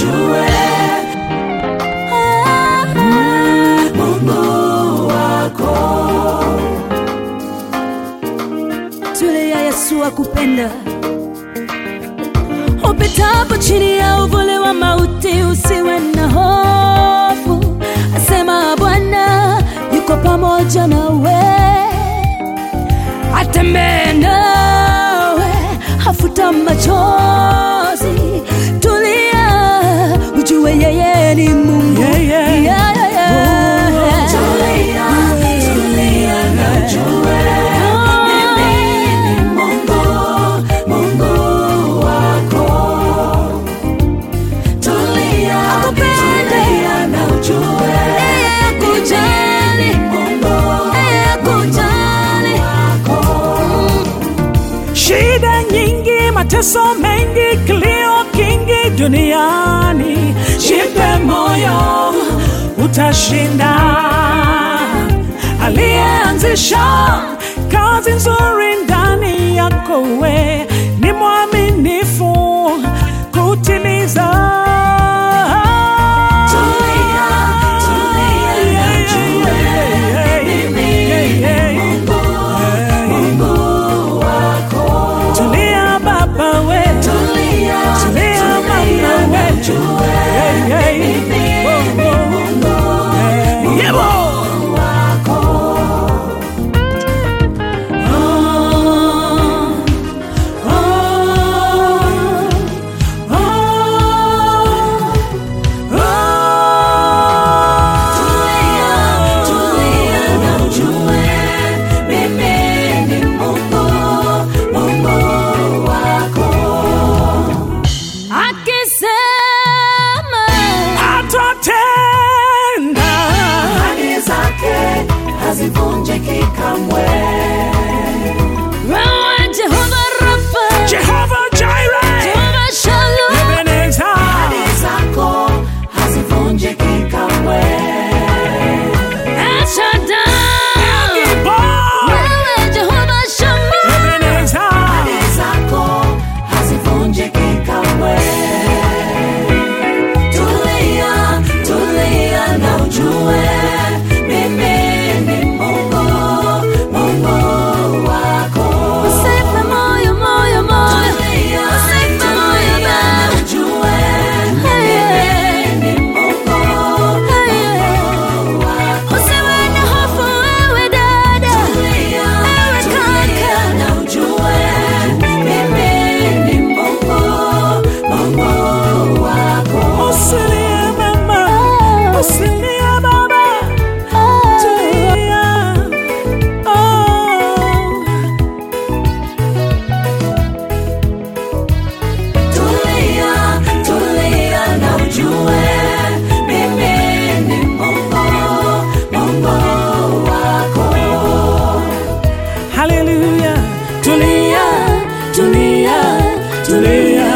ujue Mungu wako. Tulia, Yesu akupenda. Upitapo chini ya uvuli wa mauti, usiwe na hofu, asema Bwana yuko pamoja nawe, atembee nawe, hafuta machozi. Tulia, ujue yeye ni Mungu. Yeah, yeah. Yeah, yeah, yeah. Tulia, tulia na ujue mimi ni Mungu, Mungu wako. Tulia, tulia na ujue mimi ni Mungu, Mungu wako. Shida nyingi, mateso mengi, kilio kingi duniani, jipe moyo, utashinda. Aliyeanzisha kazi nzuri ndani yako, we ni mwaminifu kutimiza. Tulia, tulia na ujue mimi ni Mungu, Mungu wako. Tulia baba we, Tulia, tulia mama tulia na we, ujue Hey, hey. mimi ni Mungu, Yebo. Mungu wako. Tulia, tulia na ujue mimi ni Mungu, Mungu wako. Akisema Atatenda. Ahadi zake hazivunjiki kamwe. Roho Jehova Rafa, Jehovah Jireh, Jehova Shalom, Ebenezer. Ahadi zako hazivunjiki kamwe. El Shaddai, Gibor, wewe Jehova Shammah, Ebenezer. Ahadi zako hazivunjiki kamwe. Tulia, tulia na ujue mimi ni Mungu, Mungu wako. usife moyo, moyo, moyo, Tulia, usife moyo tulia na baba. ujue Hey, mimi ni Mungu, Hey, Mungu wako. usiwe na hofu wewe dada, Tulia, ewe tulia kaka. na ujue mimi ni Mungu, Mungu wako. Usilie mama, usilie baba, tulia. Oh. Tulia, tulia na ujue mimi ni Mungu, Mungu wako. Hallelujah. Tulia, tulia, tulia.